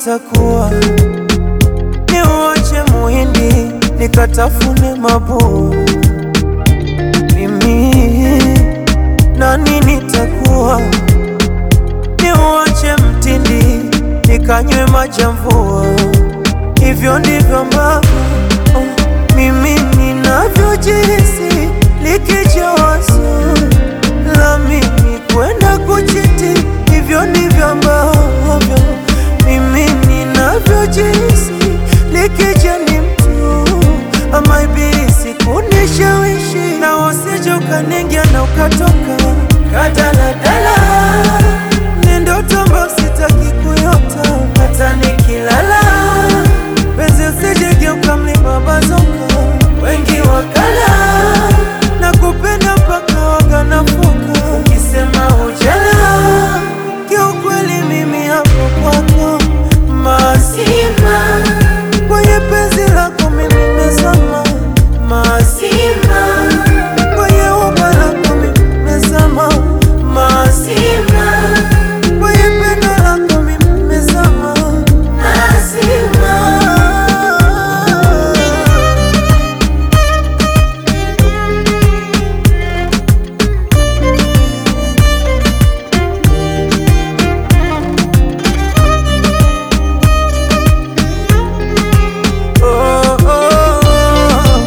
itakuwa? Niuache muhindi nikatafune mabuu? Mimi nani nitakuwa? Niuache mtindi nikanywe maji ya mvua? Hivyo ndivyo ambavyo oh, mimi ninavyojihisi likija wazo la mimi kwenda kuchiti. Hivyo ndivyo ambavyo mimi ninavyojihisi likija ni mtu ama ibilisi kunishawishi, na usije ukaningia na ukatoka kadaladala. Ni ndoto ambayo sitaki kuyota hata nikilala penzi usijegeuka mlima bazoka, wengi wakala na kupenda mpaka wakanafuka. Ukisema ujala, kiukweli mimi hapo kwako mazima, kwenye penzi lako mimi nimezama mazima, kwenye uba lako mimi nimezama mazima, kwenye pendo lako mimi nimezama mazima. Oh, oh, oh.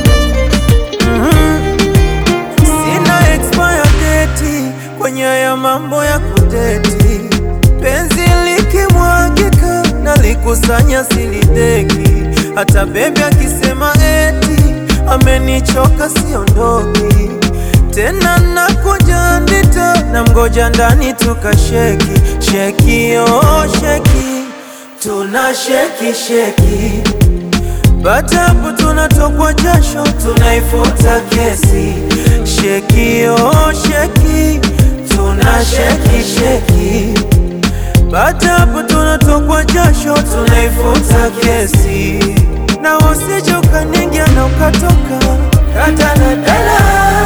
Mhm. Sina expire date kwenye ya mambo ya kudeti, penzi likimwagika na likusanya silideki, hata bebi akisema eti amenichoka siondoki tena, nakuja ndita na mgoja ndani tukasheki sheki, oh sheki, tuna sheki sheki baada hapo tunatokwa jasho, tunaifuta kesi. Sheki oh sheki, tuna sheki sheki. Baada hapo tunatokwa jasho, tunaifuta kesi, na usije ukaningia na ukatoka kadaladala.